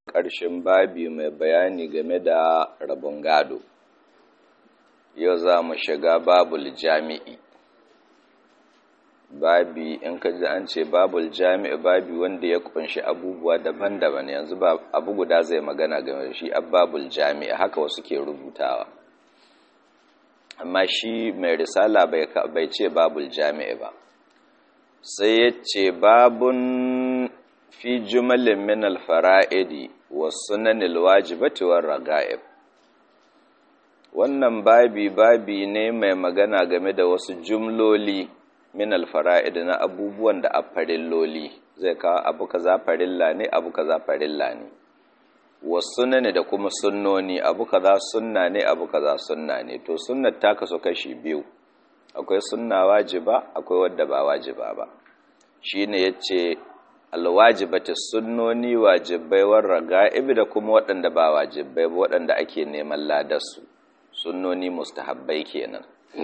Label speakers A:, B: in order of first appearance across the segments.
A: ƙarshen babi mai bayani game da rabon gado yau za mu shiga babul jami'i babi in ka ji an ce babul jami'i babi wanda ya kunshi abubuwa daban-daban yanzu ba abu guda zai magana game da shi babul jami'i haka wasu ke rubutawa amma shi mai risala bai ce babul jami'i ba sai ya ce babun fi jumalin min alfara'idi wa sunanil wajibati war raga'ib wannan babi babi ne mai magana game da wasu jumloli min alfara'id na abubuwan da a farilloli zai kawo abu kaza farilla ne abu kaza farilla ne wa sunani da kuma sunnoni abu kaza sunna ne abu kaza sunna ne to sunnar ta kaso kashi biyu akwai sunna wajiba akwai wadda ba wajiba ba shine yace alwajibati sunnoni wajibai war raga'ib da kuma waɗanda ba wajibai ba waɗanda ake neman ladarsu sunnoni mustahabbai kenan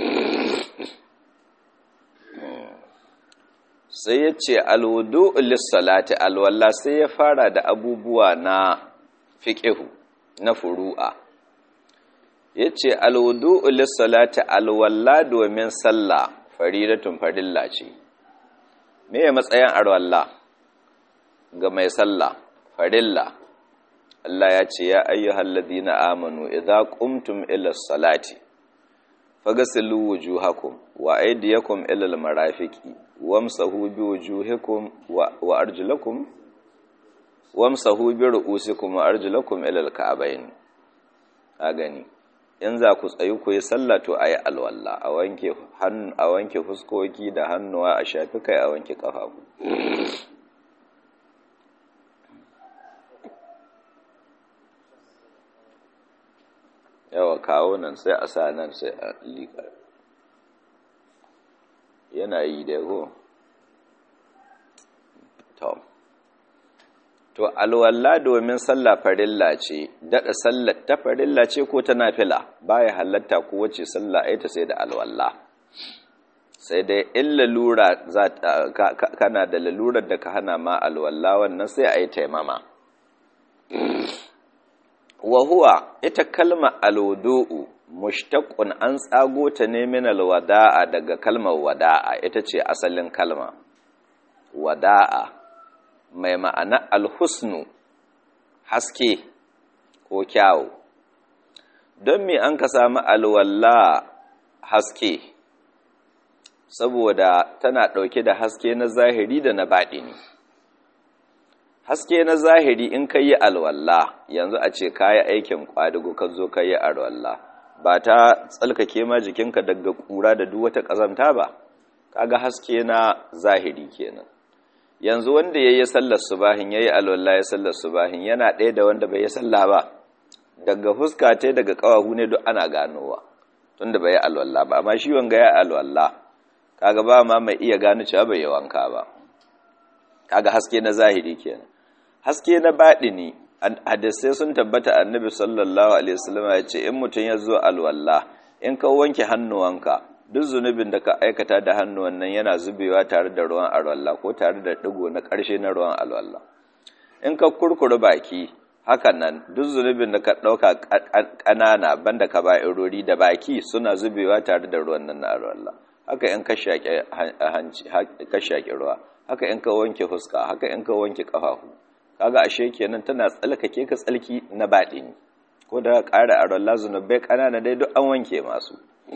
A: sai ya ce alwudu lissalati alwalla sai ya fara da abubuwa na fiƙihu na furu'a ya ce alwudu lissalati alwalla domin sallah faridatun farilla ce me ya matsayin alwalla ga mai sallah farilla Allah ya ce ya ayyuhal ladina amanu idza qumtum ila salati fagasilu wujuhakum wa aydiyakum ila almarafiqi wamsahu biwujuhikum wa arjulakum wamsahu bi ru'usikum wa arjulakum ila alka'bayn a gani in za ku tsayi ku yi sallah to ayi alwalla a wanke hannu a wanke fuskoki da hannuwa a shafi kai a wanke kafafu yawa kawo nan sai a sa nan sai a liƙa yana yi da ko to to alwalla domin sallah farilla ce daɗa sallar ta farilla ce ko ta nafila baya halatta ko wace sallah ai ta sai da alwalla sai dai in lalura za kana da lalurar da ka hana ma alwalla wannan sai a yi taimama wa huwa ita kalma alwudu'u mushtaqun an tsago ta ne min alwada'a daga kalmar wada'a ita ce asalin kalma wada'a mai ma'ana alhusnu haske ko kyawu don me an ka samu alwalla haske saboda tana ɗauke da haske na zahiri da na baɗini haske na zahiri in ka yi alwalla yanzu a ce ka yi aikin ƙwadago ka zo ka yi alwalla ba ta tsalkake ma jikinka daga ƙura da duk wata ƙazanta ba kaga haske na zahiri kenan yanzu wanda ya yi sallar subahin ya yi alwalla ya sallar subahin yana ɗaya da wanda bai yi salla ba daga fuska ta daga ƙawahu ne duk ana ganowa tunda bai yi alwalla ba amma shi wanga ya alwalla kaga ba ma mai iya gano cewa bai yi wanka ba kaga haske na zahiri kenan haske na baɗini hadisai sun tabbata annabi sallallahu alaihi wasallam ya ce in mutum ya zo alwala in ka wanke hannuwanka duk zunubin da ka aikata da hannuwan nan yana zubewa tare da ruwan alwala ko tare da digo na ƙarshe na ruwan alwala in ka kurkure baki hakan nan duk zunubin da ka ɗauka ƙanana banda ka ba irori da baki suna zubewa tare da ruwan nan na alwala haka in ka shaƙe hanci ka shaƙe ruwa haka in ka wanke fuska haka in ka wanke ƙafafu kaga ashe kenan tana tsalkake ka tsalki na baɗini ko da ƙara a ralla zunubai ƙanana dai duk an wanke masu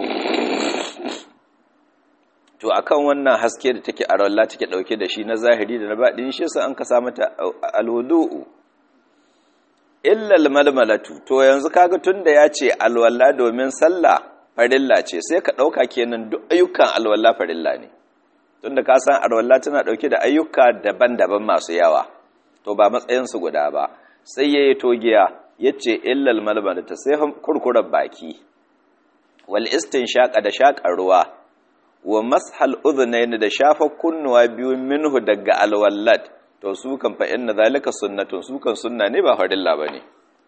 A: to akan wannan haske da take a ralla take ɗauke da shi na zahiri da na baɗini shi sa an ka samu ta alwudu'u illal malmalatu to yanzu kaga tunda ya ce alwala domin sallah farilla ce sai ka ɗauka kenan duk ayyukan alwala farilla ne tunda ka san alwala tana ɗauke da ayyuka daban-daban masu yawa to ba matsayinsu guda ba sai ya yi togiya ya ce illal malmala ta sai kurkurar baki wal shaƙa da shaƙar ruwa wa mashal udhunayn da shafa kunnuwa biyu minhu daga alwallat to su kan fa inna zalika sunnatun su kan sunna ne ba farilla bane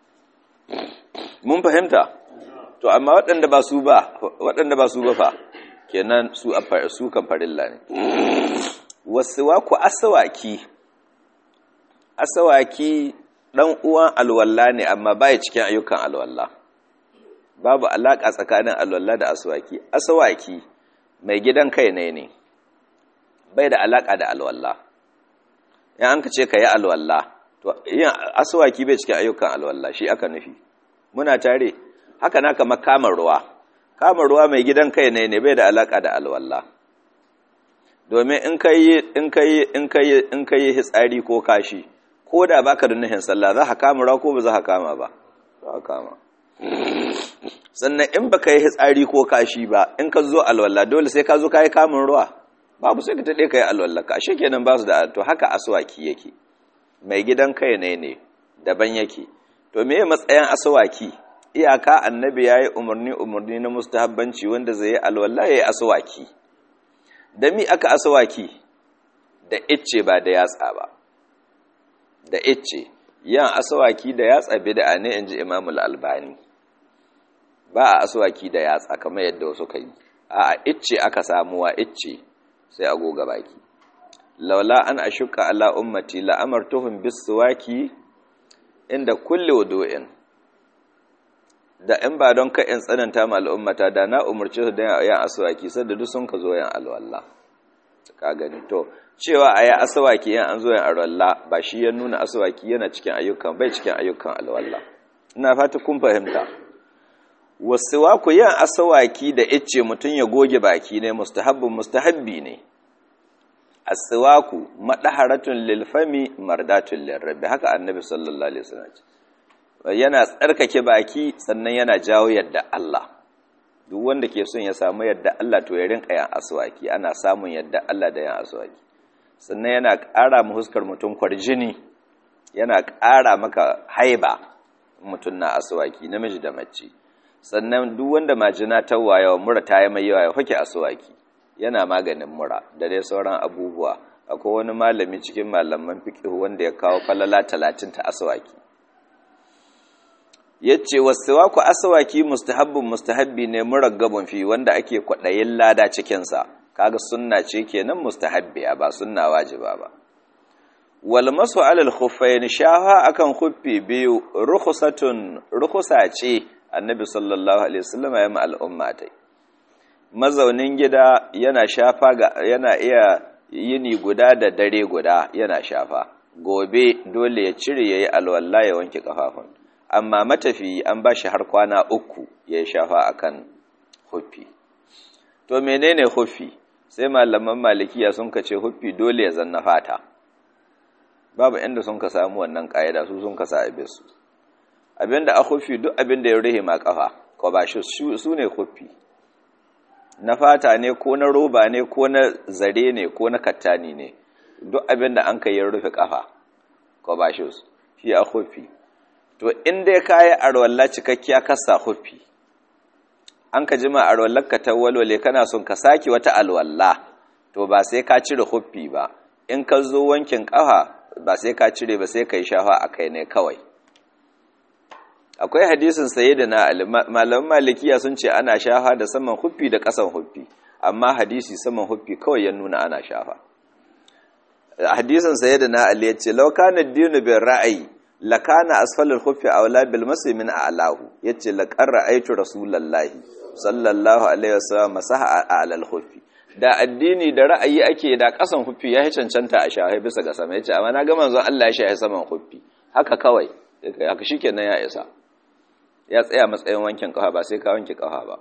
A: mun fahimta to amma waɗanda ba su ba waɗanda ba su ba fa kenan su su kan farilla ne wasuwa ku asawaki asawaki dan uwan alwalla ne amma baya cikin ayyukan alwalla babu alaka tsakanin alwalla da aswaki aswaki mai gidan kai ne ne bai da alaka da alwalla in an ka ce ka yi alwalla to yin aswaki bai cikin ayyukan alwalla shi aka nufi muna tare haka na kama kamar ruwa kamar ruwa mai gidan kai ne ne bai da alaka da alwalla domin in ka yi in ka yi in ka yi in ka yi hitsari ko kashi ko da baka da nuhin sallah za ka kama ruwa ko ba za ka kama ba za ka kama sannan in baka yi hitsari ko kashi ba in ka zo alwala dole sai ka zo ka yi kamun ruwa babu sai ka taɗe ka yi alwala ka ashe kenan ba su da to haka aswaki yake mai gidan kai ne ne daban yake to me matsayin aswaki iyaka annabi ya yi umarni umarni na mustahabbanci wanda zai yi alwala ya yi aswaki da mi aka aswaki da icce ba da yatsa ba da icce yan aswaki da yatsa bid'a ne inji imamul albani ba a aswaki da yatsa kamar yadda wasu kai a icce aka samuwa icce sai a goga baki laula an ashuka ala ummati la amartuhum biswaki inda kulli wudu'in da in ba don ka in tsananta ma al'ummata da na umarci su da yan aswaki sai da duk sun ka zo yan alwala ka gani to cewa a yi asawaki yan an zo yan alwala ba shi ya nuna asawaki yana cikin ayyukan bai cikin ayyukan alwala ina fata kun fahimta wasuwaku yin asawaki da icce mutum ya goge baki ne mustahabbin mustahabbi ne aswaku madaharatun lilfami mardatun lirabbi haka annabi sallallahu alaihi wasallam yana tsarkake baki sannan yana jawo yadda Allah duk wanda ke son ya samu yadda Allah to ya rinka yan aswaki ana samun yadda Allah da yan aswaki sannan yana ƙara mu huskar mutum kwarjini yana ƙara maka haiba mutum na aswaki namiji da mace sannan duk wanda majina ta wayawa mura ta yi mai yawa ya fake aswaki yana maganin mura da dai sauran abubuwa akwai wani malami cikin malaman fiqh wanda ya kawo falala talatin ta aswaki yace wasiwaku aswaki mustahabbun mustahabbi ne muraggabun fi wanda ake kwadayin lada cikin sa kaga sunna ce kenan mustahabbiya ba sunna wajiba ba wal masu alal khuffayn shaha akan khuffi biyu rukhsatun rukhsa ce annabi sallallahu alaihi wasallam ya ma al'umma tai mazaunin gida yana shafa ga yana iya yini guda da dare guda yana shafa gobe dole ya cire yayi alwala ya wanke kafafun amma matafi an bashi har kwana uku ya shafa akan huffi to menene huffi sai malaman malikiya sun kace huffi dole ya zanna fata babu inda sun ka samu wannan kaida su sun ka sa abisu abinda a huffi duk abinda ya rihe ma kafa ko ba shi su ne huffi na fata ne ko na roba ne ko na zare ne ko na kattani ne duk abinda an kai ya rufe kafa ko ba shi shi a huffi to in dai kayi arwalla cikakkiya kasa huffi an ka jima arwallar ka ta walwale kana son ka saki wata alwalla to ba sai ka cire huffi ba in ka zo wankin kafa ba sai ka cire ba sai ka yi shafa a kai ne kawai akwai hadisin sayyidina ali malaman malikiya sun ce ana shafa da saman huffi da kasan huffi amma hadisi saman huffi kawai ya nuna ana shafa hadisin sayyidina ali ya ce law kana dinu bin ra'ayi lakana asfalul khuffi awla bil masri min a'lahu yace laqad ra'aytu rasulullahi sallallahu alaihi wasallam masaha alal khuffi da addini da ra'ayi ake da kasan khuffi ya cancanta a shahi bisa ga sama yace amma na ga manzon Allah ya shahi saman khuffi haka kawai haka shikenan ya isa ya tsaya matsayin wankin kafa ba sai ka wanke kafa ba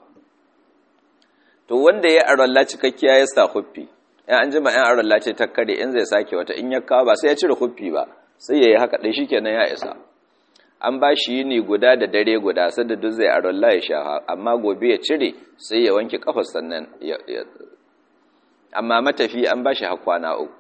A: to wanda ya aralla cikakkiya ya sa khuffi in an jima in aralla ce ta kare in zai sake wata in ya kawo ba sai ya cire khuffi ba sai ya yi haka ɗai shi kenan ya isa an ba shi yini guda da dare guda sadda duk zai a rolla ya sha amma gobe ya cire sai ya wanke kafar sannan ya amma matafi an ba shi hakwana uku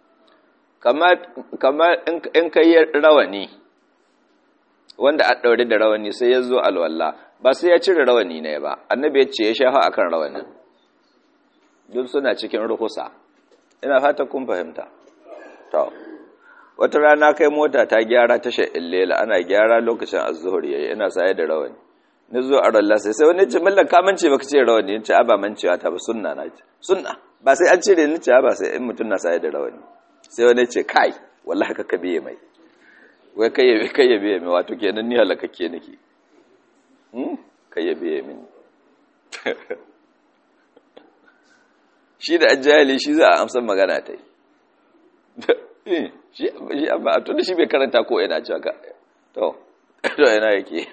A: kamar in ka yi rawani wanda a ɗaure da rawani sai ya zo alwallah ba sai ya cire rawani ne ba annabi ya ce ya sha akan rawanin duk suna cikin rukusa ina fata kun fahimta to wata rana kai mota ta gyara tashar illela ana gyara lokacin azuhur yayi ina saye da rawani ni zo a ralla sai sai wani ce mallan ka mance baka ce rawani ce a ba mancewa ta ba sunna na ce sunna ba sai an cire ni ce ba sai in mutun na saye da rawani sai wani ce kai wallahi ka kabiye mai wai kai yabe kai yabe mai wato kenan ni halakakke nake hmm kai yabe mini shi da ajali shi za a amsa magana ta yi shi amma tun da shi bai karanta ko yana cewa ka to to yana yake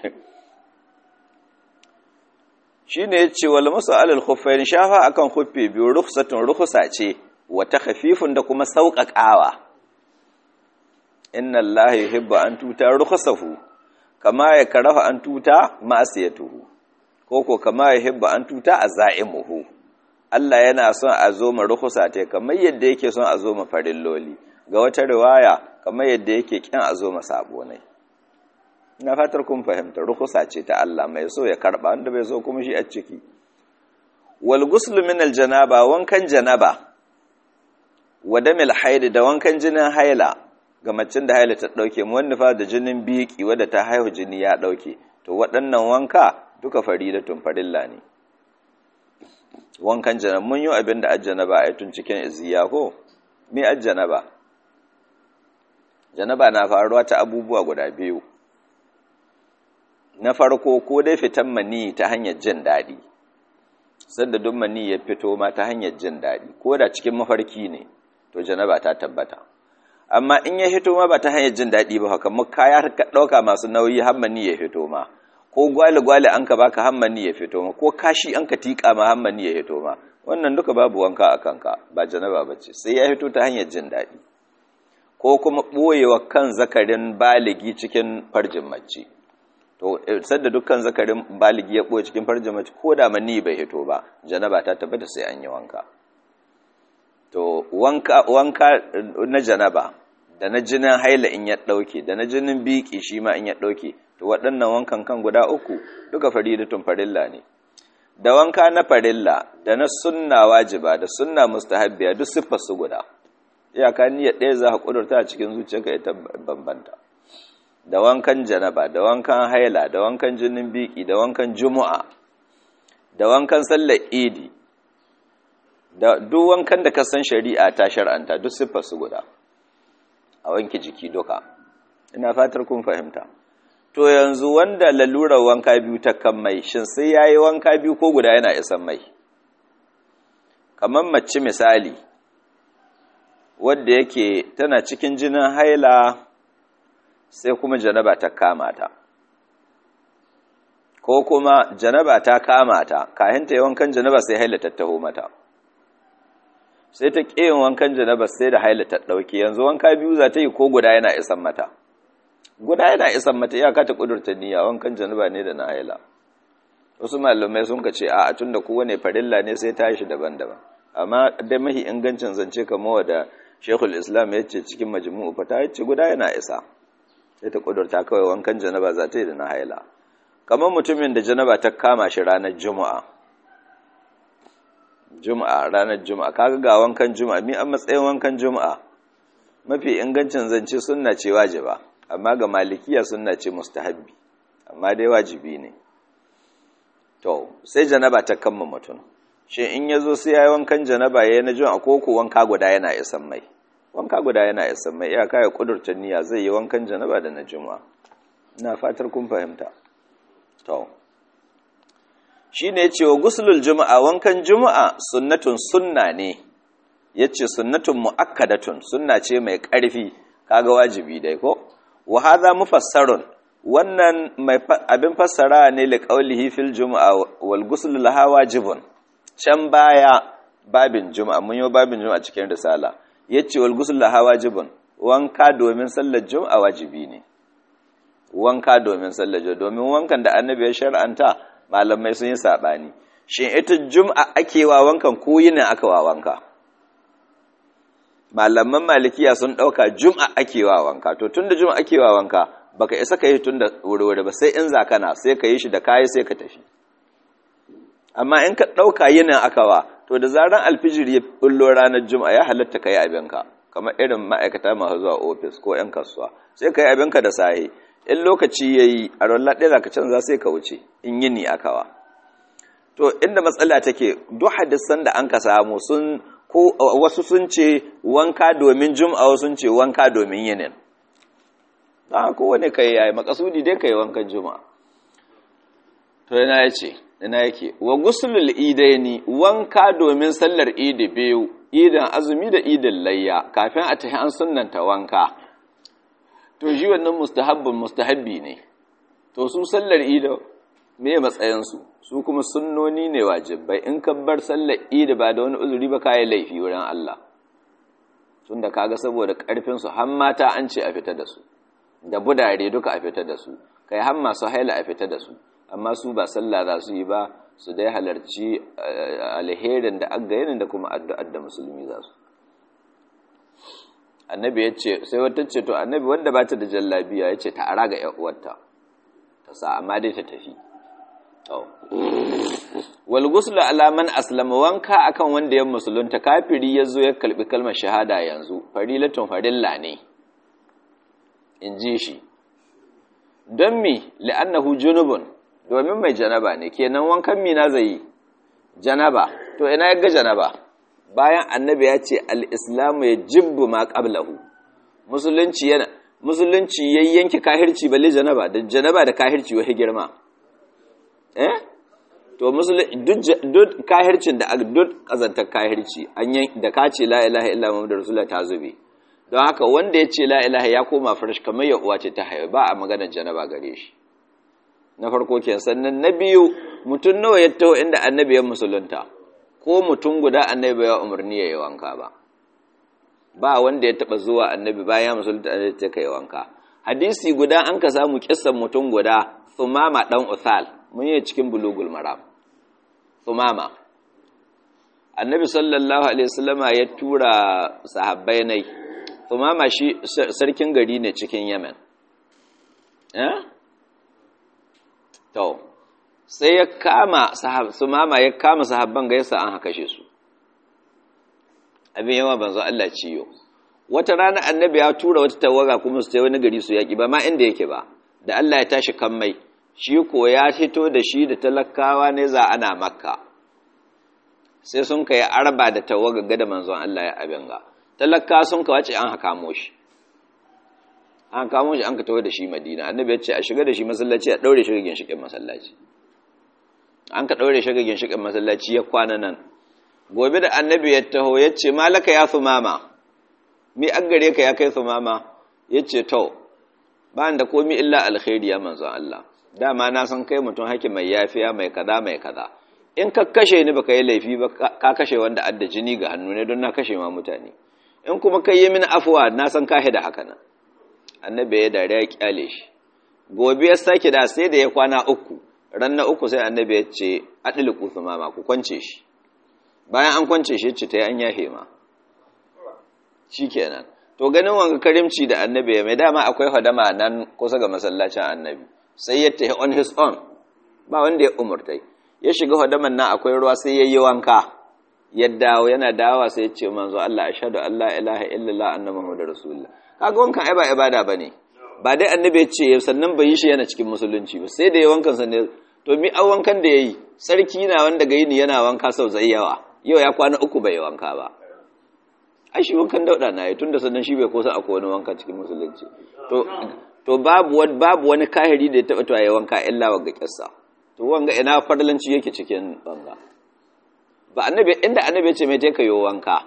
A: shi ne ya ce wal masu alal khuffain shafa akan khuffi biyu rukhsatun rukhsa ce wata khafifun da kuma sauƙaƙawa inna allaha yuhibbu an tuta rukhsahu kama ya karaha an tuta ma'asiyatuhu ko ko kama yuhibbu an tuta azaimuhu Allah yana son a zo ma rukhsa ta kamar yadda yake son a zo ma farilloli ga wata riwaya kamar yadda yake kin a zo ma sabonai ina fatar kun fahimta rukhsa ce ta Allah mai so ya karba wanda bai so kuma shi a ciki wal ghusl min al janaba wankan janaba wa damil haid da wankan jinin haila ga macin da haila ta dauke mu wanda fa da jinin biki wanda ta haihu jini ya dauke to waɗannan wanka duka faridatun farilla ne wankan janaba mun yi abin da ajjanaba a tun cikin iziya ko me ajjanaba janaba na faruwa ta abubuwa guda biyu na farko ko dai fitan mani ta hanyar jin daɗi sanda duk mani ya fito ma ta hanyar jin daɗi ko da cikin mafarki ne to janaba ta tabbata amma in ya fito ma ba ta hanyar jin daɗi ba haka mu kaya ka ɗauka masu nauyi har mani ya fito ma ko gwale-gwale an ka baka har mani ya fito ma ko kashi an ka tiƙa ma har mani ya fito ma wannan duka babu wanka a kanka ba janaba ba ce sai ya fito ta hanyar jin daɗi ko kuma ɓoyewa kan zakarin baligi cikin farjin mace to sadda dukkan zakarin baligi ya ɓoye cikin farjin mace ko da mani bai hito ba janaba ta tabbata sai an yi wanka to wanka wanka na janaba da na jinin haila in ya ɗauke da na jinin biki shi ma in ya ɗauke to waɗannan wankan kan guda uku duka faridatun farilla ne da wanka na farilla da na sunna wajiba da sunna mustahabbiya duk siffar su guda iyaka niyyar ɗaya za ka ƙudurta a cikin zuciyarka ita bambanta da wankan janaba da wankan haila da wankan jinin biki da wankan juma'a da wankan sallar idi da duk wankan da ka san shari'a ta shar'anta duk siffar su guda a wanke jiki duka ina fatar kun fahimta to yanzu wanda lalurar wanka biyu ta kan mai shin sai yayi wanka biyu ko guda yana isan mai kamar mace misali wadda yake tana cikin jinin haila sai kuma janaba ta kama ta ko kuma janaba ta kama ta kayan ta yi wankan janaba sai haila ta taho mata sai ta ƙiyin wankan janaba sai da haila ta ɗauki yanzu wanka biyu za ta yi ko guda yana isan mata guda yana isan mata ya kata ƙudurta niyya wankan janaba ne da na haila wasu malamai sun ka ce a tun da kowane farilla ne sai ta shi daban-daban amma dai mahi ingancin zance kamar da shekul islam ya ce cikin majmu'u fata ya ce guda yana isa sai ta kudurta kawai wankan janaba za ta yi da na haila kamar mutumin da janaba ta kama shi ranar juma'a juma'a ranar juma'a kaga ga wankan juma'a mi an matsayin wankan juma'a mafi ingancin zance sunna ce wajiba amma ga malikiya sunna ce mustahabbi amma dai wajibi ne to sai janaba ta kama mutum shi in ya zo sai ya yi wankan janaba ya yi na juma'a ko ko wanka guda yana isan mai wanka guda yana isan mai iyaka ya kudurta niyya zai yi wankan janaba da na juma'a ina fatar kun fahimta to shi ne ce wa gusulul juma'a wankan juma'a sunnatun sunna ne ya ce sunnatun mu'akkadatun sunna ce mai ƙarfi kaga wajibi dai ko wa hadha mufassarun wannan mai abin fassara ne li qawlihi fil juma'a wal ghusl laha wajibun can baya babin juma'a mun yi babin juma'a cikin risala yace wal ghusl laha wajibun wanka domin sallar juma'a wajibi ne wanka domin sallar juma'a domin wankan da annabi ya shar'anta malamai sun yi sabani shin ita juma'a ake wa wankan ko yinin aka wa wanka malaman malikiya sun dauka juma'a ake wa wanka to tunda juma'a ake wa wanka baka isa ka yi tunda wuri-wuri ba sai in zakana sai ka yi shi da kayi sai ka tafi amma in ka ɗauka yinin akawa to da zaran alfijir ya bullo ranar juma'a ya halatta ka yi abinka kamar irin ma'aikata masu zuwa ofis ko 'yan kasuwa sai ka yi abinka da sahi in lokaci ya yi a rollar ɗaya ka canza sai ka wuce in yini akawa to inda matsala take duk hadisan da an ka samu sun ko wasu sun ce wanka domin juma'a wasu sun ce wanka domin yinin ta kowane kai yayi makasudi dai kai wankan juma'a to yana yace ina yake wa guslul idaini wanka domin sallar idi biyu idan azumi da idin layya kafin a tafi an sunnanta wanka to shi wannan mustahabbin mustahabbi ne to su sallar idi me matsayin su su kuma sunnoni ne wajibai in ka bar sallar idi ba da wani uzuri ba kai laifi wurin Allah tunda kaga saboda karfin su har mata an ce a fita da su da budare duka a fita da su kai har masu haila a fita da su amma su ba sallah za su yi ba su dai halarci alherin da agayin da kuma addu'ar da musulmi za su annabi ya ce sai wata ce to annabi wanda ba ta da jallabiya ya ce ta ara ga uwarta ta sa amma dai ta tafi wal guslu ala man aslama wanka akan wanda ya musulunta kafiri ya zo ya kalbi kalmar shahada yanzu farilatun farilla ne in ji shi don mi li'annahu junubun domin mai janaba ne kenan wankan mina zai yi janaba to ina ya ga janaba bayan annabi ya ce al-islamu ya jibbu ma qablahu musulunci yana musulunci yayyanki kahirci balle janaba da janaba da kahirci wahi girma eh to musulunci duk kahircin da duk kazantar kahirci an da ka ce la ilaha illa muhammadur rasulullah ta zube don haka wanda ya ce la ilaha ya koma farash kamar ya uwa ce ta haihu ba a maganar janaba gare shi na farko ke sannan na biyu mutum nawa ya taho inda annabi ya musulunta ko mutum guda annabi ya umarni ya yi wanka ba ba wanda ya taba zuwa annabi bayan musulunta annabi ta kai wanka hadisi guda an ka samu kissan mutum guda thumama dan uthal mun yi cikin bulugul maram thumama annabi sallallahu alaihi wasallama ya tura sahabbai nai thumama shi sarkin gari ne cikin yemen eh to sai ya kama su mama ya kama sahabban gaisa an haka su abin yawa banzo Allah ciyo wata rana annabi ya tura wata tawaga kuma su tai wani gari su yaki ba ma inda yake ba da Allah ya tashi kan mai shi ko ya fito da shi da talakawa ne za ana makka sai sun kai arba da tawaga ga da manzon Allah ya abin ga talaka sun ka wace an haka shi an kamo shi an ka tawo da shi madina annabi ya ce a shiga da shi masallaci a daure shi gagin shikin masallaci an ka daure shi gagin shikin masallaci ya kwana nan gobe da annabi ya taho ya ce malaka ya sumama mi an gare ka ya kai sumama ya ce to ba da komi illa alkhairi ya manzo Allah dama na san kai mutum haki mai yafiya mai kaza mai kaza in ka kashe ni baka yi laifi ba ka kashe wanda adda jini ga hannu ne don na kashe ma mutane in kuma kai yi mini afuwa na san ka da haka nan annabi ya dare ya kyale shi gobe ya sake da sai da ya kwana uku ran na uku sai annabi ya ce adliku mama ku kwance shi bayan an kwance shi ce ta yi an yahe ma shikenan to ganin wanga karimci da annabi ya mai dama akwai hadama nan kusa ga masallacin annabi sai ya tafi on his own ba wanda ya umurtai ya shiga hadaman nan akwai ruwa sai ya yi wanka ya dawo yana dawa sai ya ce manzo Allah ashhadu an la ilaha illallah anna muhammadur rasulullah kaga wankan ai ba ibada bane ba dai annabi ya ce sannan bai yi shi yana cikin musulunci ba sai da ya wankan sa ne to mi an wankan da yayi sarki na wanda ga yini yana wanka sau zai yawa yau ya kwana uku bai wanka ba ai shi wankan dauda na yi tunda sannan shi bai kosa akwai wani wanka cikin musulunci to to babu wani babu wani kahiri da ya taba to ya wanka illa wa ga kissa to wanga ina farlanci yake cikin banga ba annabi inda annabi ya ce mai take yo wanka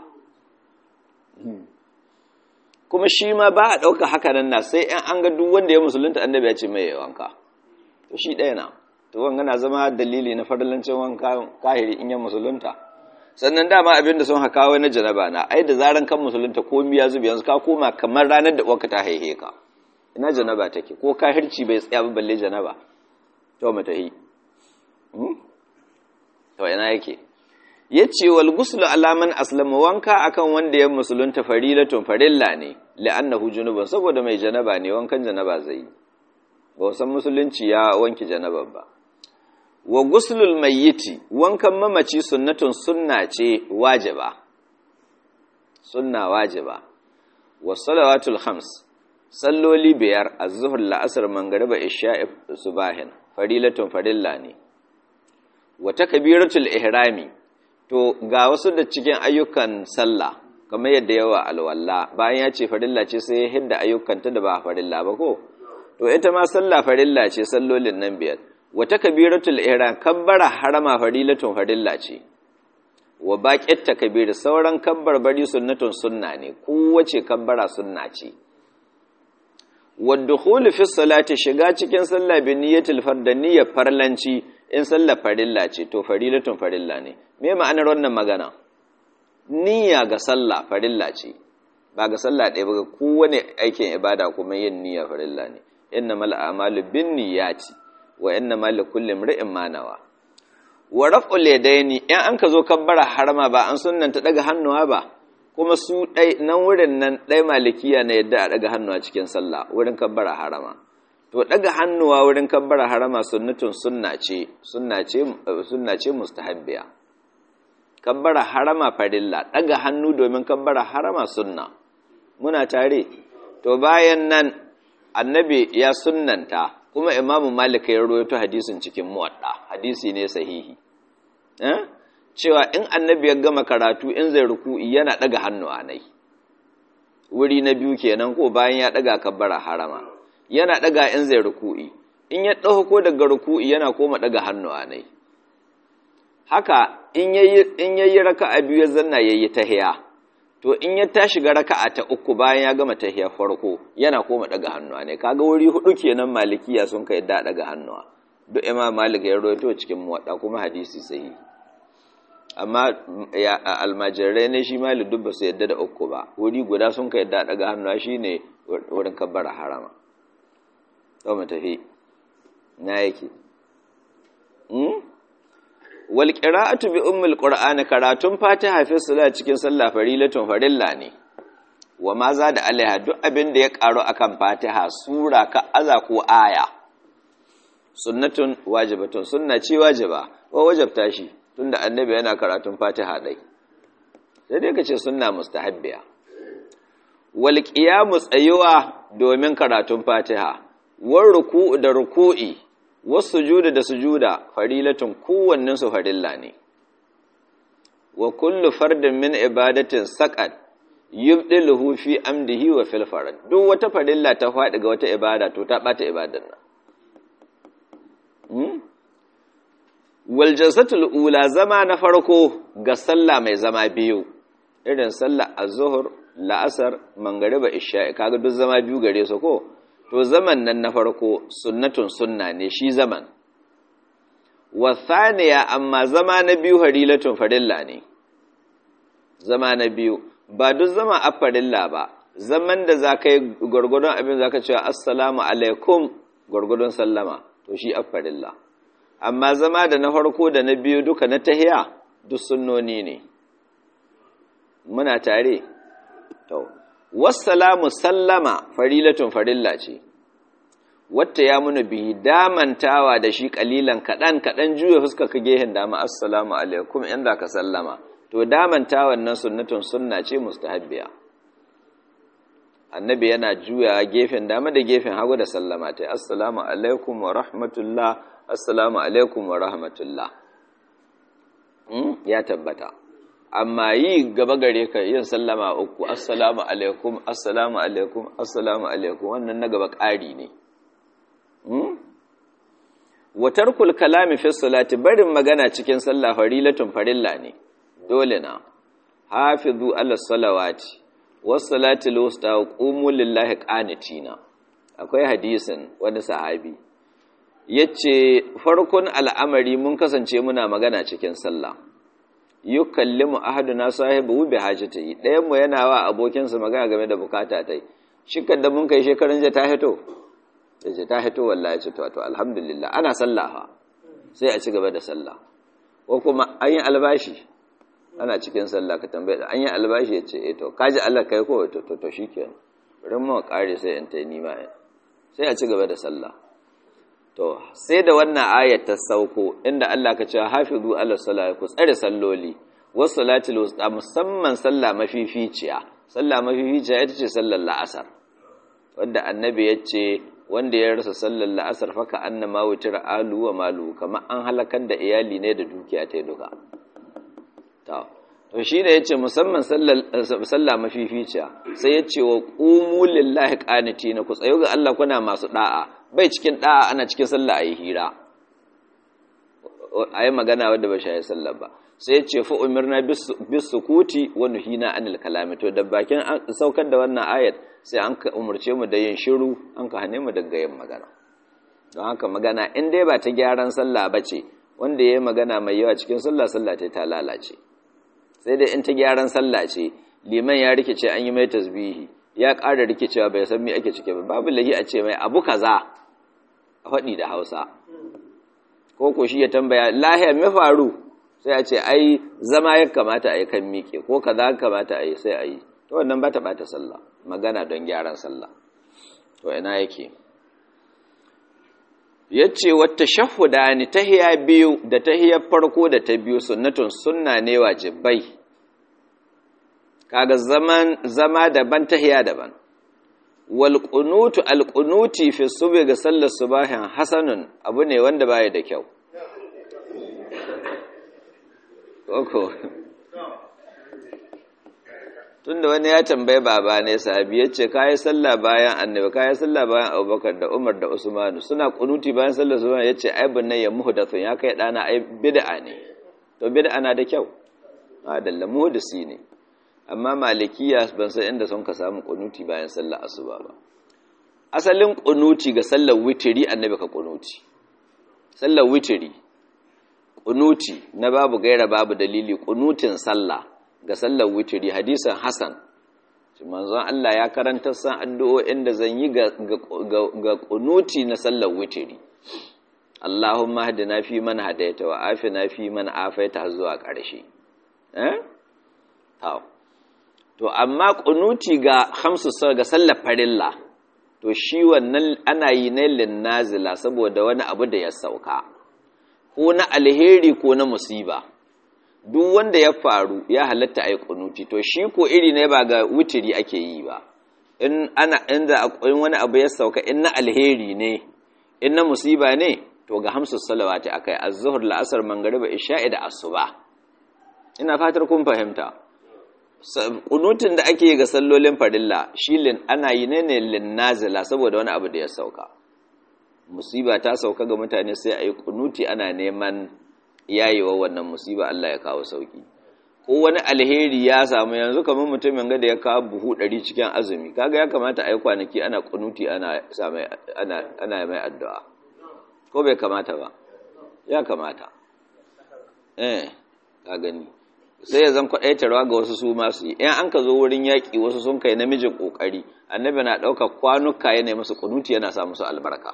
A: kuma shi ma ba a ɗauka haka nan na sai ‘yan an ga duk wanda ya musulunta annabi ya ce mai wanka to shi ɗaya na to wanga na zama dalili na farlancin wanka kahiri in ya musulunta sannan dama abin da sun haka wai na janaba na ai da zaran kan musulunta ko miya zubi yanzu ka koma kamar ranar da uwarka ta haihe ka ina janaba take ko kahirci bai tsaya ba balle janaba to mata yi to ina yake yace wal ghuslu ala man aslama wanka akan wanda ya musulunta farilatun farilla ne la'annahu junubun saboda mai janaba ne wankan janaba zai yi ba san musulunci ya wanki janaban ba wa guslul mayyiti wankan mamaci sunnatun sunna ce wajiba sunna wajiba wa salawatul khams salloli biyar az-zuhr la'asr mangriba isha'i subahin farilatun farilla ne wa takbiratul ihrami to ga wasu da cikin ayyukan sallah kamar yadda yawa alwala bayan ya ce farilla ce sai ya hidda ayyukanta da ba farilla ba ko to ita ma sallah farilla ce sallolin nan biyar wata kabiratul ihram kabbara harama farilatun farilla ce wa baqit takbir sauran kabbar bari sunnatun sunna ne kowace kabbara sunna ce wa dukhul fi salati shiga cikin sallah bi niyyatil fard niyyar farlanci in sallah farilla ce to farilatun farilla ne me ma'anar wannan magana niyya ga sallah farilla ce ba ga sallah ɗaya ba kowane aikin ibada kuma yin niyya farilla ne innamal a'malu binniyati wa innamal likulli imrin ma nawa wa raf'ul yadaini in an ka zo kabbara harama ba an sunnanta daga hannuwa ba kuma su dai nan wurin nan dai malikiya na yadda a daga hannuwa cikin sallah wurin kabbara harama to daga hannuwa wurin kabbara harama sunnatun sunna ce sunna ce sunna ce mustahabbiya kabbara harama farilla daga hannu domin kabbara harama sunna muna tare to bayan nan annabi ya sunnanta kuma imamu malik ya rawaito hadisin cikin muwadda hadisi ne sahihi eh cewa in annabi ya gama karatu in zai ruku'i yana daga hannu anai wuri na biyu kenan ko bayan ya daga kabbara harama yana daga in zai ruku'i in ya dauko daga ruku'i yana koma daga hannu anai haka in yayi in yayi raka'a biyu ya zanna yayi tahiya to in ya tashi ga raka'a ta uku bayan ya gama tahiyar farko yana koma daga hannuwa ne kaga wuri hudu kenan malikiya sun kai da daga hannuwa duk imam malik ya rawaito cikin muwadda kuma hadisi sahihi amma ya almajirai ne shi malik duk ba su yadda da uku ba wuri guda sun kai da daga hannuwa shine wurin kabbara harama to mu tafi na yake wal qira'atu bi ummil qur'ani karatun fatiha fi salat cikin sallah farilatun farilla ne wa ma za da alaiha duk abin da ya karu akan fatiha sura ka aza ko aya sunnatun wajibatun sunna ce wajiba wa wajabta shi tunda annabi yana karatun fatiha dai sai dai kace sunna mustahabbiya wal qiyamu tsayuwa domin karatun fatiha war ruku'u da ruku'i wasu sujuda da sujuda farilatun kowannen su farilla ne wa kullu fardin min ibadatin saqat yubdiluhu fi amdihi wa fil farad duk wata farilla ta faɗi ga wata ibada to ta bata ibadan nan hmm? wal jalsatul ula zama na farko ga sallah mai zama biyu irin sallah az-zuhr la'asar mangariba isha kaga duk zama biyu gare su ko to zaman nan na farko sunnatun sunna ne shi zaman wasaniya amma zama na biyu harilatun farilla ne zama na biyu ba duk zama a farilla ba zaman da za ka yi gwargwadon abin za ka cewa assalamu alaikum gwargwadon sallama to shi a farilla amma zama da na farko da na biyu duka na tahiya duk sunnoni ne muna tare to wassalamu sallama farilatun farilla ce wata ya muna bihi damantawa da shi kalilan kaɗan kaɗan juya fuska ka gehen dama assalamu alaikum inda ka sallama to damantawan nan sunnatun sunna ce mustahabbiya annabi yana juya gefen dama da gefen hagu da sallama ta assalamu alaikum wa rahmatullah assalamu alaikum wa rahmatullah ya tabbata amma yi gaba gare ka yin sallama uku assalamu alaikum assalamu alaikum assalamu alaikum wannan na gaba ƙari ne watarkul kalami fi salati barin magana cikin sallah farilatun farilla ne dole na hafizu ala salawati was salati lusta qumu lillahi qanitina akwai hadisin wani sahabi yace farkon al'amari mun kasance muna magana cikin sallah yukallimu ahaduna sahibu bi hajatihi dayan mu yana wa abokinsa magana game da bukata tai shikar da mun kai shekarun ja ta hito sai ta hito wallahi ce to alhamdulillah ana sallah sai a ci gaba da sallah ko kuma an yi albashi ana cikin sallah ka tambaye da an yi albashi ya ce eh to kaji Allah kai ko to to shikenan bari mu kare sai in tai nima sai a ci gaba da sallah to sai da wannan ayat ta sauko inda Allah ka ce hafizu ala salati ku tsare salloli was salatil wusta musamman sallah mafificiya sallah mafificiya ita ce sallar la'asar wanda annabi ya ce wanda ya rasa sallar la'asar faka annama wutar alu wa malu kamar an halakar da iyali ne da dukiya ta duka to to shi da yace musamman sallah mafificiya sai yace wa qumu lillahi qanitina ku tsayo ga Allah kuna masu da'a bai cikin da'a ana cikin sallah ayi hira ayi magana wanda ba shi sallah ba sai yace fa umirna bis sukuti wa nuhina anil kalami to da bakin saukar da wannan ayat sai an ka umurce mu da yin shiru an ka hane mu daga yin magana don haka magana in dai ba ta gyaran sallah bace wanda yayi magana mai yawa cikin sallah sallah ta lalace sai dai in ta gyaran sallah ce liman ya rikice an yi mai tasbihi ya ƙara rikicewa bai san me ake cike ba babu lahi a ce mai abu kaza a faɗi da hausa ko ko shi ya tambaya lahiya me faru sai a ce ai zama ya kamata a yi kan miƙe ko kaza kamata a yi sai a yi to wannan ba ta ɓata sallah magana don gyaran sallah to ina yake ya ce wata shahuda ni tahiya biyu da tahiyar farko da ta biyu sunnatun sunna ne wajibai kaga zaman zama daban tahiya daban wal qunutu al qunuti fi subhi ga sallar subahin hasanun abu ne wanda baya da kyau koko tunda wani ya tambaye baba ne sahabi ya ce kayi sallah bayan annabi kayi sallah bayan abubakar da umar da usmanu suna kunuti bayan sallar su ya ce ai bunne ya muhdathun ya kai dana ai bid'a ne to bid'a na da kyau a dalla muhdisi ne amma malikiya ban san inda sun ka samu kunuti bayan sallar asuba ba asalin kunuti ga sallar witiri annabi ka kunuti sallar witiri kunuti na babu gaira babu dalili kunutin sallah ga sallar witiri hadisan Hassan manzon Allah ya karanta san addu'o'in da zan yi ga ga kunuti na sallar witiri Allahumma hadina fi man hadaita wa afina fi man afaita zuwa ƙarshe eh to amma kunuti ga khamsu ga sallar farilla to shi wannan ana yi ne linnazila saboda wani abu da ya sauka ko na alheri ko na musiba duk wanda ya faru ya halatta a yi kunuti to shi ko iri ne ba ga wutiri ake yi ba in ana inda in wani abu ya sauka in na alheri ne in na musiba ne to ga hamsu salawati akai az-zuhr la'asar mangariba isha'i da asuba ina fatar kun fahimta kunutin da ake ga sallolin farilla shi lin ana yi ne ne lin nazila saboda wani abu da ya sauka musiba ta sauka ga mutane sai a yi kunuti ana neman yayewa wannan musiba Allah ya kawo sauki ko wani alheri ya samu yanzu kamar mutumin ga da ya kawo buhu ɗari cikin azumi kaga ya kamata a yi kwanaki ana kunuti ana ana ana mai addu'a ko bai kamata ba ya kamata eh ka gani sai ya zan kwaɗaitarwa ga wasu su masu yi in an ka zo wurin yaƙi wasu sun kai namijin ƙoƙari annabi na ɗaukar kwanuka yana musu kunuti yana sa musu albarka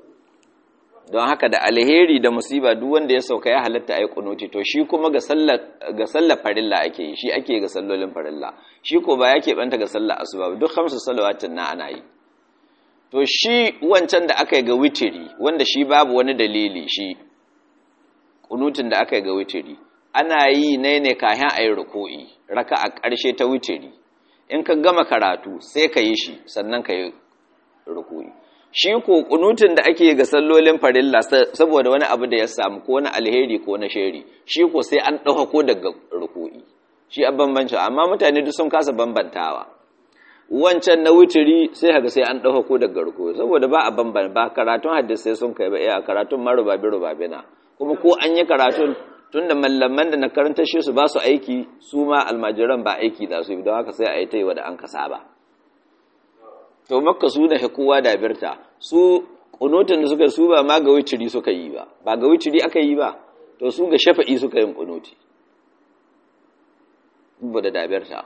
A: don haka da alheri da musiba duk wanda ya sauka ya halatta a yi kunuti to shi kuma ga sallar farilla ake yi shi ake ga sallolin farilla shi ko ba ya keɓanta ga sallar asuba duk hamsu salawatin na ana yi to shi wancan da aka yi ga witiri wanda shi babu wani dalili shi kunutin da aka yi ga witiri ana yi ne ne kayan a yi ruku'i raka a ƙarshe ta witiri in ka gama karatu sai ka yi shi sannan ka yi ruku'i shi ko kunutun da ake ga sallolin farilla saboda wani abu da ya samu ko na alheri ko na sheri shi ko sai an ɗauka ko daga ruku'i shi a bambanci amma mutane duk sun kasa bambantawa wancan na wuturi sai haka sai an ɗauka ko daga ruku'i saboda ba a bambanta ba karatun hadisai sun kai ba a karatun ma rubabe rubabe na kuma ko an yi karatun tun da mallaman da na karanta shi su ba su aiki su ma almajiran ba aiki da su don haka sai a yi ta yi wa da an kasa ba to makka su da kowa da birta su kunutin da suka su ba ma ga wiciri suka yi ba ba ga wiciri aka yi ba to su ga shafa'i suka yin kunuti ba da dabirta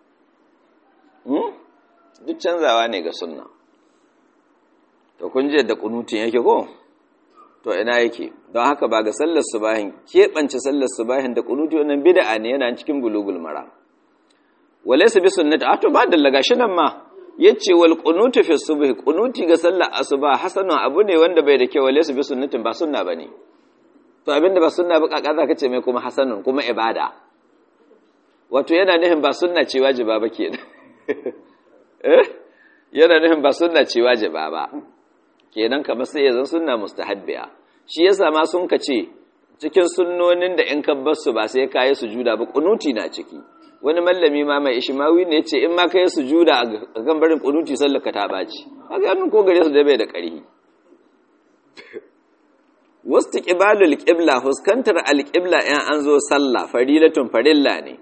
A: duk canzawa ne ga sunna to kun je da kunutin yake ko to ina yake don haka ba ga sallar subahin keɓance sallar subahin da kunuti wannan bid'a ne yana cikin bulugul mara walaysa bi sunnati a to ba dallaga shi nan ma yace wal qunutu fi subhi qunuti ga sallar asuba hasanun abu ne wanda bai da kyau wale su bi sunnatin ba sunna bane to abinda ba sunna ba kaka zaka ce mai kuma hasanun kuma ibada wato yana nufin ba sunna ce wajiba ba kenan eh yana nufin ba sunna ce wajiba ba kenan kamar sai ya zan sunna mustahabbiya shi yasa ma sun ka ce cikin sunnonin da in kabbar su ba sai ka yi sujuda ba kunuti na ciki wani mallami ma mai ishimawi ne ce in ma ka yi sujuda a kan barin kunuti sallar ka ta ɓaci haka yannu ko gare su da bai da ƙarhi wasu ƙibalul ƙibla fuskantar alƙibla ‘yan an zo sallah farilatun farilla ne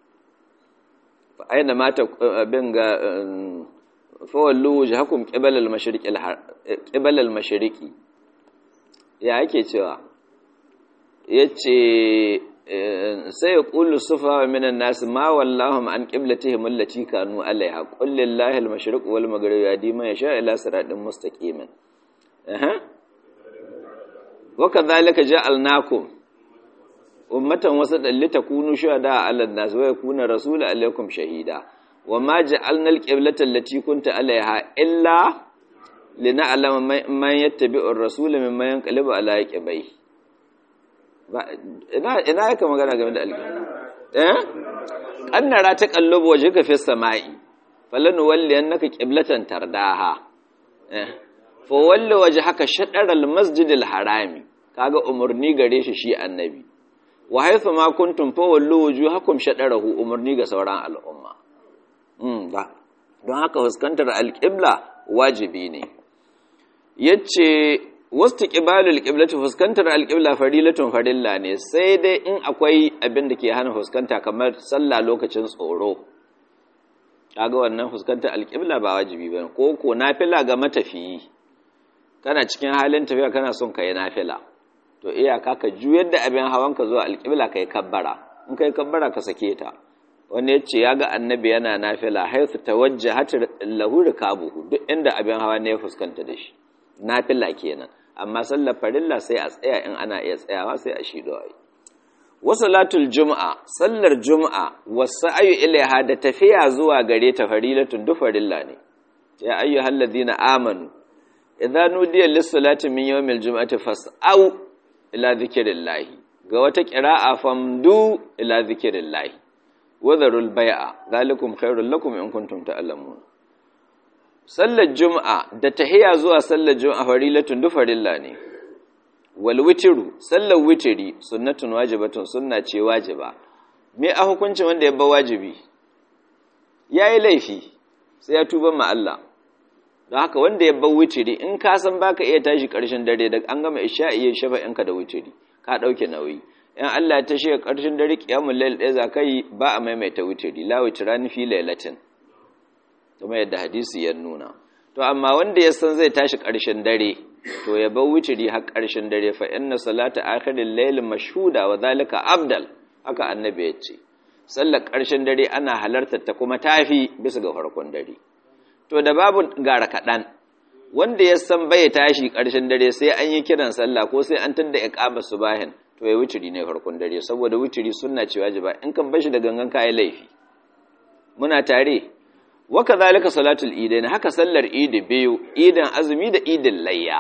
A: aina mata abin ga fawallu wuce hakun ƙibalal mashiriki ya ake cewa ya ce sai ya ƙulu sufa wa minan nasu ma wallahum an ƙiblatihim allati kanu alaiha ƙullin lahil mashiriku wal magharibi ya dima ya sha ila siratin mustaqimin وكذلك جعلناكم أمة وسطا لتكونوا شهداء على الناس ويكون الرسول عليكم شهيدا وما جعلنا القبلة التي كنت عليها إلا لنعلم من يتبع الرسول ممن ينقلب على عقبيه ina ina yake magana game da alƙibla eh annara ta kallubu wajhaka fi samai falanu walli annaka qiblatan tardaha eh fawalli waje haka shaɗarar masjidil harami kaga umarni gare shi shi annabi wa haifu ma kuntum fawalli wuju hakum shaɗarahu umarni ga sauran al'umma don haka fuskantar alƙibla wajibi ne yace wasu ƙibalul ƙiblatu fuskantar alƙibla farilatun farilla ne sai dai in akwai abin da ke hana fuskanta kamar sallah lokacin tsoro kaga wannan fuskantar alƙibla ba wajibi ba ko ko nafila ga matafiyi kana cikin halin tafiya kana son ka yi nafila to iyaka ka juyar da abin hawan ka zuwa alƙibla ka yi kabbara in ka yi kabbara ka sake ta wanda ya ce ya ga annabi yana nafila haifu ta wajje hatar lahu rikabuhu duk inda abin hawa ne ya fuskanta da shi nafila kenan amma sallar farilla sai a tsaya in ana iya tsayawa sai a shi dawai wasalatul juma'a sallar juma'a wasu ayu ilaiha da tafiya zuwa gare ta farilatun duk farilla ne ya ayyuhal ladina amanu idza nudiya lis-salati min yawmil jum'ati fas'au ila dhikrillah ga wata qira'a famdu ila dhikrillah wa dharul bai'a zalikum khairul lakum in kuntum ta'lamun sallar juma'a da tahiya zuwa sallar juma'a farilatun du farilla ne wal witru sallar witri sunnatun wajibatun sunna ce wajiba me a hukuncin wanda ya ba wajibi yayi laifi sai ya tuba ma Allah don haka wanda ya bar witiri in ka san baka iya tashi ƙarshen dare da an gama isha'i ya shafa yanka da witiri ka ɗauke nauyi in Allah ta shiga ƙarshen dare qiyamul layl ɗaya za ka yi ba a maimaita witiri la witrani fi lailatin kuma yadda hadisi ya nuna to amma wanda ya san zai tashi ƙarshen dare to ya bar witiri har ƙarshen dare fa inna salata akhiril layl mashhuda wa zalika abdal haka annabi ya ce sallar ƙarshen dare ana halartar ta kuma tafi bisa ga farkon dare to da babu gara kaɗan wanda ya san bai tashi ƙarshen dare sai an yi kiran sallah ko sai an tadda iqama subahin to ya wuturi ne farkon dare saboda wuturi sunna ce wajiba in kan bashi da gangan kai laifi muna tare wa kadhalika salatul idain haka sallar idi biyu idan azumi da idin layya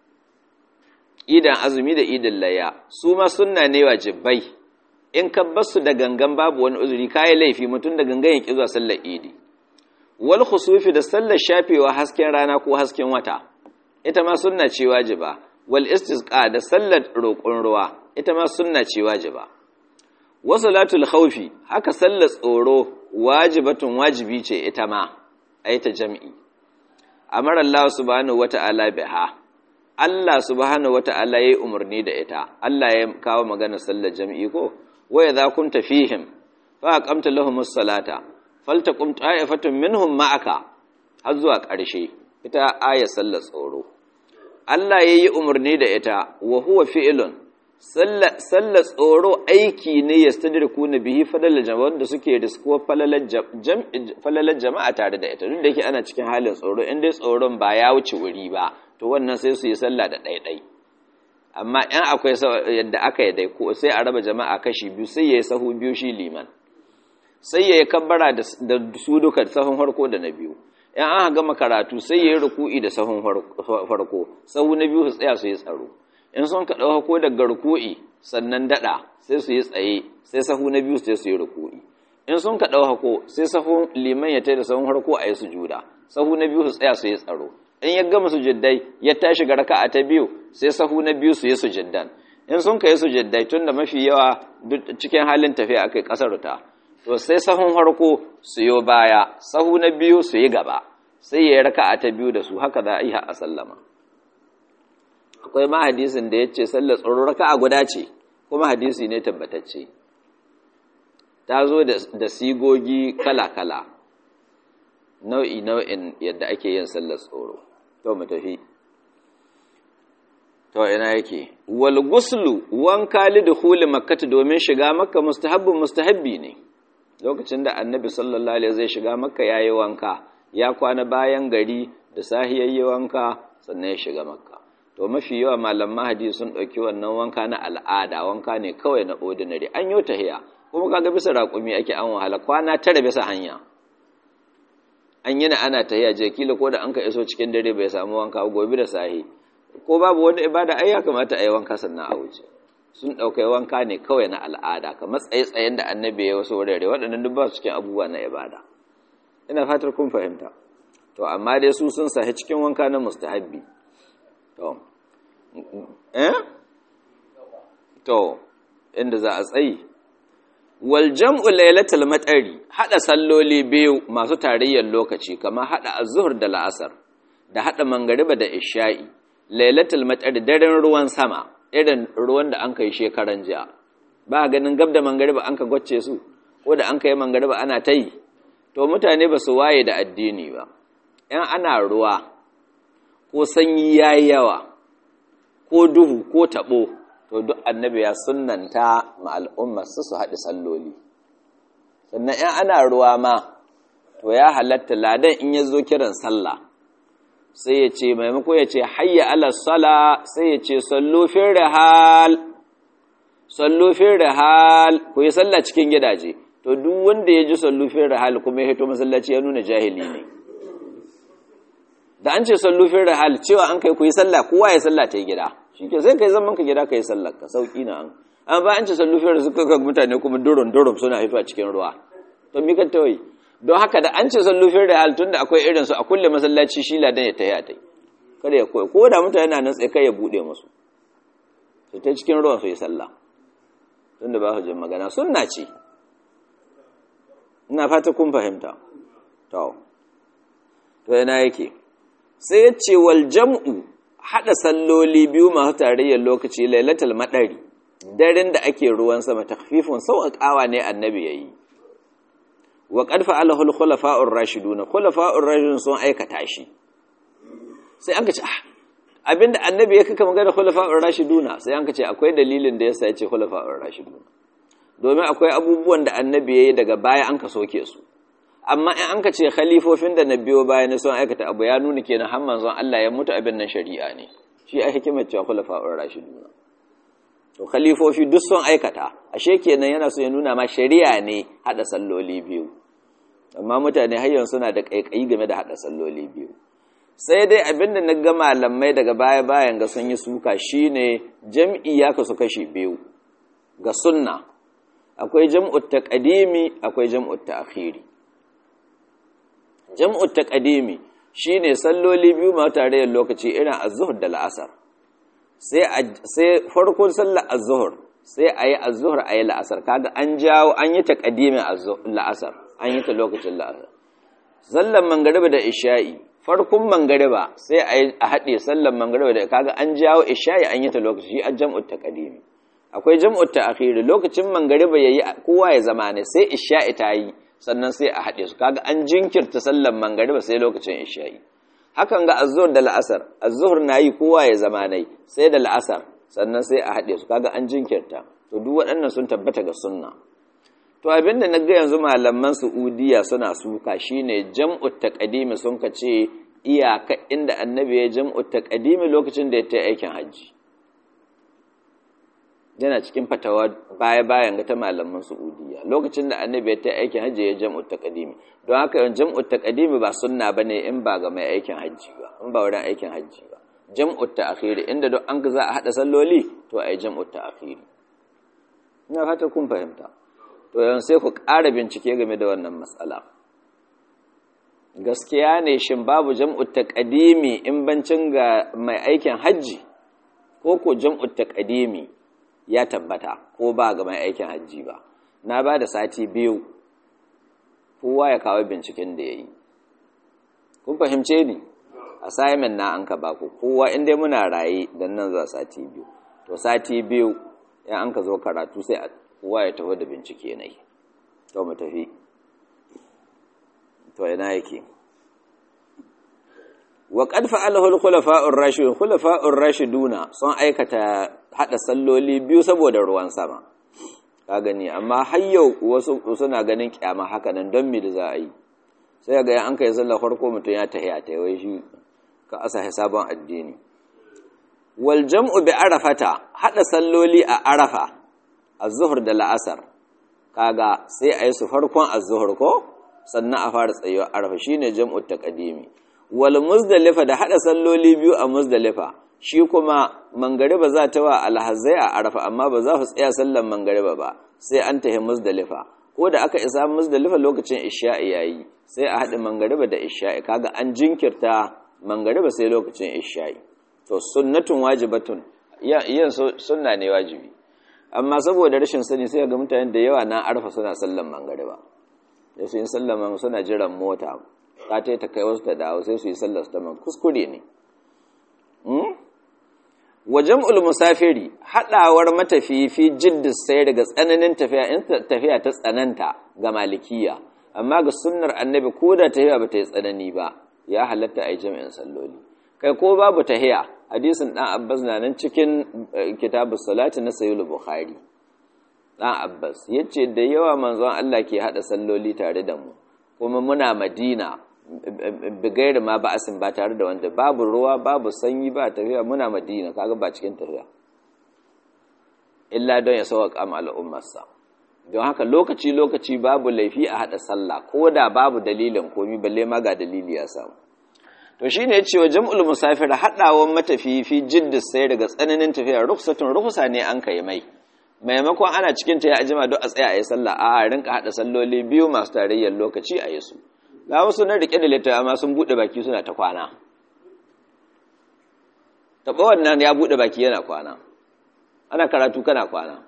A: idan azumi da idin layya su ma sunna ne wajibai in ka basu da gangan babu wani uzuri kai laifi mutum da gangan ya ki zuwa sallar idi wal khusufi da sallar shafewa hasken rana ko hasken wata ita ma sunna ce wajiba wal istisqa da sallar roƙon ruwa ita ma sunna ce wajiba wa salatul khawfi haka sallar tsoro wajibatun wajibi ce ita ma ayata jami'i amara Allah subhanahu wata'ala biha Allah subhanahu wata'ala yayi umarni da ita Allah ya kawo magana sallar jami'i ko wa idza kunta fihim fa aqamta lahumus salata faltaqum ta'ifatun minhum ma'aka har zuwa ƙarshe ita aya sallar tsoro Allah yayi umarni da ita wa huwa fi'lun sallar tsoro aiki ne yastadriku bihi fadalal jama'a wanda suke risko falalar jama'a tare da ita duk da yake ana cikin halin tsoro in dai tsoron ba ya wuce wuri ba to wannan sai su yi sallah da ɗaiɗai amma in akwai yadda aka yi dai ko sai a raba jama'a kashi biyu sai ya yi sahu biyu shi liman sai ya yi kabbara da su duka sahun farko da na biyu in an gama karatu sai ya yi ruku'i da sahun farko sahu na biyu su tsaya su yi tsaro in sun ka ɗauka ko daga ruku'i sannan daɗa sai su yi tsaye sai sahu na biyu sai su yi ruku'i in sun ka ɗauka ko sai sahun liman ya tai da sahun farko a yi sujuda sahu na biyu su tsaya su yi tsaro in ya gama sujuddai ya tashi ga raka'a ta biyu sai sahu na biyu su yi sujuddan in sun kai sujaddai tun da mafi yawa cikin halin tafiya akai kasar ta to sai sahun harko su yo baya sahu na biyu su yi gaba sai ya raka'a ta biyu da su haka za a yi a sallama akwai ma hadisin da yace sallar tsoro raka'a guda ce kuma hadisi ne tabbatacce ta zo da sigogi kala-kala nau'i nau'in yadda ake yin sallar tsoro to mu tafi to ina yake wal guslu wanka li dukhuli makkah domin shiga makka mustahabbun mustahabbi ne lokacin da annabi sallallahu alaihi zai shiga makka yayi wanka ya kwana bayan gari da sahiyayye wanka sannan ya shiga makka to mafi yawa malaman hadisi sun dauki wannan wanka na al'ada wanka ne kawai na ordinary an yi tahiya kuma kaga bisa raƙumi ake an wahala kwana tara bisa hanya an yi na ana tahiya je kila ko da an ka iso cikin dare bai samu wanka gobe da sahi ko babu wani ibada ai ya kamata a yi wanka sannan a wuce sun ɗaukai wanka ne kawai na al'ada kamar tsaye-tsayen da annabi ya wasu wurare waɗannan duk ba su cikin abubuwa na ibada ina fatar kun fahimta to amma dai su sun sahi cikin wanka na mustahabbi to eh to inda za a tsayi wal jam'u lailatul matari hada salloli biyu masu tarayyar lokaci kamar hada az-zuhr da la'asar da hada mangariba da isha'i lailatul matari daren ruwan sama irin ruwan da an kai shekaran jiya ba ganin gab da mangariba an ka gwace su ko da an kai mangariba ana ta yi to mutane ba su waye da addini ba in ana ruwa ko sanyi yayi yawa ko duhu ko tabo to duk annabi ya sunnanta ma al'ummar su su haɗi salloli sannan in ana ruwa ma to ya halatta ladan in ya zo kiran sallah sai ya ce maimako ya ce hayya ala sala sai ya ce sallofin rahal sallofin rahal ku yi sallah cikin gidaje to duk wanda ya ji sallofin rahal kuma ya hito masallaci ya nuna jahili ne da an ce sallofin rahal cewa an kai ku yi sallah kowa ya sallah ta yi gida shi ke sai kai zaman ka gida ka yi sallah ka sauki na an an ba an ce sallofin da suka ga mutane kuma durum durum suna hito a cikin ruwa to mi ka tawayi don haka da an ce sallufin da tun da akwai irinsu a kulle masallaci shi ladan ya tayi a tai kada ya koyi ko da mutane na nan tsaye kai ya bude musu su ta cikin ruwan su yi sallah tun da ba su jin magana sunna ce ina fata kun fahimta to to yana yake sai ya ce wal jam'u hada salloli biyu masu tarayyar lokaci lailatul madari daren da ake ruwan sama takfifun sauƙaƙawa ne annabi yayi wa qad fa'alahu al-khulafa'ur rashidun khulafa'ur rashidun sun aikata shi sai an kace abinda annabi ya kaka magana khulafa'ur rashidun sai an kace akwai dalilin da yasa yace khulafa'ur rashidun domin akwai abubuwan da annabi yayi daga baya an ka soke su amma in an kace khalifofin da nabiyo baya ne sun aikata abu ya nuna kenan har manzon Allah ya mutu abin nan shari'a ne shi ai hikimar cewa khulafa'ur rashidun to khalifofi duk sun aikata ashe kenan yana so ya nuna ma shari'a ne hada salloli biyu amma mutane har yanzu suna da kaikayi game da hada salloli biyu sai dai abinda na ga malamai daga baya bayan ga sun yi suka shine jam'i ya kasu kashi biyu ga sunna akwai jam'ut taqdimi akwai jam'ut ta'khiri jam'ut taqdimi shine salloli biyu ma tare da lokaci irin az-zuhr da la'asar sai farkon sallar az-zuhr sai ayi az-zuhr ayi la'asar kaga an jawo an yi taqdimin la'asar an yi ta lokacin la'asar sallar mangariba da isha'i farkon mangariba sai ayi a hade sallar mangariba da kaga an jawo isha'i an yi ta lokaci shi jam'ut taqdimi akwai jam'ut ta'khir lokacin mangariba yayi kowa ya zama ne sai isha'i ta yi sannan sai a hade su kaga an jinkirta sallar mangariba sai lokacin isha'i hakan ga azzuhur da la'asar azzuhur nayi kowa ya zama nai sai da la'asar sannan sai a haɗe su kaga an jinkirta to duk waɗannan sun tabbata ga sunna to abinda na ga yanzu malaman Saudiya suna suka shine jam'ut taqdimi sun ka ce iyaka inda annabi ya jam'ut taqdimi lokacin da ya ta aikin hajji yana cikin fatawa baya bayan ga ta malaman Saudiya lokacin da annabi ya ta aikin hajji ya jam'ut taqdimi don haka jam'ut taqdimi ba sunna bane in ba ga mai aikin hajji ba in ba wurin aikin hajji ba jam'ut ta'khiri inda duk an ga za a hada salloli to ai jam'ut ta'khiri ina fata kun fahimta to yanzu sai ku ƙara bincike game da wannan matsala gaskiya ne shin babu jam'ut taqdimi in bancin ga mai aikin hajji ko ko jam'ut taqdimi ya tabbata ko ba ga mai aikin hajji ba na ba da sati biyu kowa ya kawo binciken da ya yi kun fahimce ni assignment na an ka baku kowa inda muna raye don nan za sati biyu to sati biyu ya an ka zo karatu sai kowa ya taho da bincike na yi to mu tafi to yana yake wa qad fa'alahu al-khulafa'ur rashidun khulafa'ur rashiduna sun aikata hada salloli biyu saboda ruwan sama ka gani amma har yau wasu suna ganin kyama haka nan don me da za a yi sai ga an kai sallar farko mutum ya tahiya ta wai shi ka asa sabon addini wal jam'u bi arafata hada salloli a arafa az-zuhr da la'asar kaga sai a yi su farkon az-zuhr ko sannan a fara tsayuwa arafa shine jam'u taqdimi wal muzdalifa da hada salloli biyu a muzdalifa shi kuma mangariba za ta wa alhazai a arafa amma ba za su tsaya sallan mangariba ba sai an tahi muzdalifa ko da aka isa muzdalifa lokacin isha'i yayi sai a haɗa mangariba da isha'i kaga an jinkirta mangariba sai lokacin isha'i to sunnatun wajibatun yin sunna ne wajibi amma saboda rashin sani sai ga mutane da yawa na arfa suna sallan mangariba da su yi sallan suna jiran mota ta ta ta kai wasu ta dawo sai su yi sallar su ta man kuskure ne wajen musafiri haɗawar matafifi jiddis sai daga tsananin tafiya in tafiya ta tsananta ga malikiya amma ga sunnar annabi ko da tafiya ba ta yi tsanani ba ya halatta a yi jami'in salloli kai ko babu tahiya hadisin ɗan abbas na nan cikin kitabu salati na sayulu bukhari ɗan abbas ya ce da yawa manzon allah ke haɗa salloli tare da mu kuma muna madina bigairi ma ba asin ba tare da wanda babu ruwa babu sanyi ba tafiya muna madina kaga ba cikin tafiya illa don ya sauƙa ma al'ummarsa don haka lokaci lokaci babu laifi a haɗa sallah ko da babu dalilin komi balle ma ga dalili ya samu to shine ya ce wa jam'ul musafir haɗawan matafiyi fi jiddis sai daga tsananin tafiya ruksatun ruksa ne an kai mai maimakon ana cikin ta ya ajima don a tsaya a yi sallah a rinka haɗa salloli biyu masu tarayyar lokaci a yi su ga wasu na rike da littafi amma sun bude baki suna ta kwana taɓa wannan ya bude baki yana kwana ana karatu kana kwana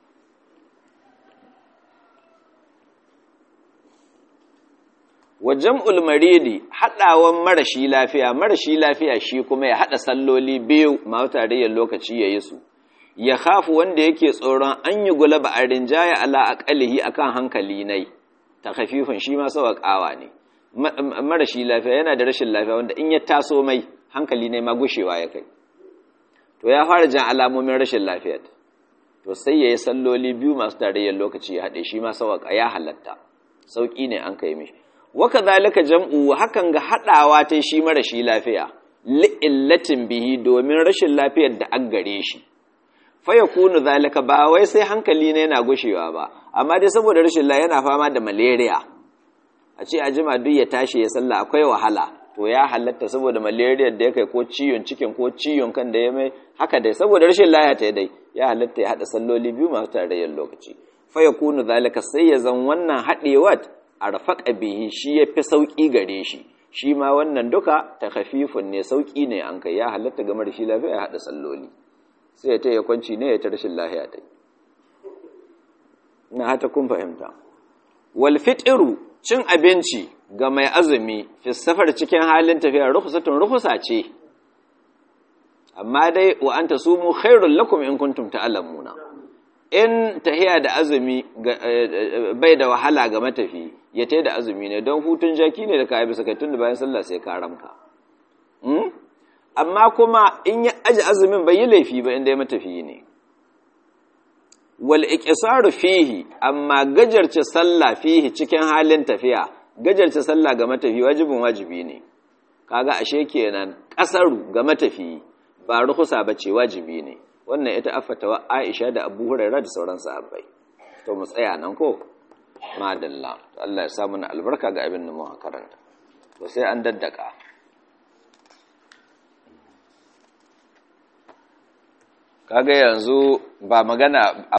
A: wajen ulmaridi haɗawan marashi lafiya marashi lafiya shi kuma ya haɗa salloli biyu masu tarayyar lokaci ya yi su ya hafu wanda yake tsoron an yi gulaba a rinjaya ala aƙalihi akan hankali nai ta hafifin shi ma sauƙawa ne marashi lafiya yana da rashin lafiya wanda in ya taso mai hankali ne ma gushewa ya kai to ya fara jan alamomin rashin lafiya to sai ya yi salloli biyu masu tarayyar lokaci ya haɗe shi ma sauƙa ya halatta sauƙi ne an kai mishi waka zalika jam'u hakan ga haɗawa ta shi marashi lafiya li'illatin bihi domin rashin lafiyar da an gare shi fa yakunu zalika ba wai sai hankali ne yana gushewa ba amma dai saboda rashin lafiya yana fama da malaria a ce a jima duk ya tashi ya salla akwai wahala to ya halatta saboda malaria da ya kai ko ciwon cikin ko ciwon kan da ya mai haka dai saboda rashin laya ta dai ya halatta ya hada salloli biyu masu tarayyar lokaci fa yakunu zalika sai ya zan wannan hadewat arfaqa bihi shi yafi sauki gare shi shi ma wannan duka takhafifun ne sauki ne an kai ya halatta game da shi lafiya ya hada salloli sai ya ta ya kwanci ne ya ta rashin lafiya ta na hata kun fahimta wal fitru cin abinci ga mai azumi fi safar cikin halin tafiya rukhsatun rukhsa ce amma dai wa anta sumu khairul lakum in kuntum ta'lamuna in tahiya da azumi bai da wahala ga matafi ya tai da azumi ne don hutun jaki ne da ka bisa kai tun da bayan sallah sai ka ramka amma kuma in ya aji azumin bai yi laifi ba inda ya matafi ne wal iqsaru fihi amma gajarce sallah fihi cikin halin tafiya gajarce sallah ga matafi wajibin wajibi ne kaga ashe kenan kasaru ga matafi ba ruhusa bace wajibi ne wannan ita afatawa Aisha da Abu Hurairah da sauran sahabbai to mu tsaya nan ko madalla Allah ya sa mana albarka ga abin da mu karanta to sai an daddaka kaga yanzu ba magana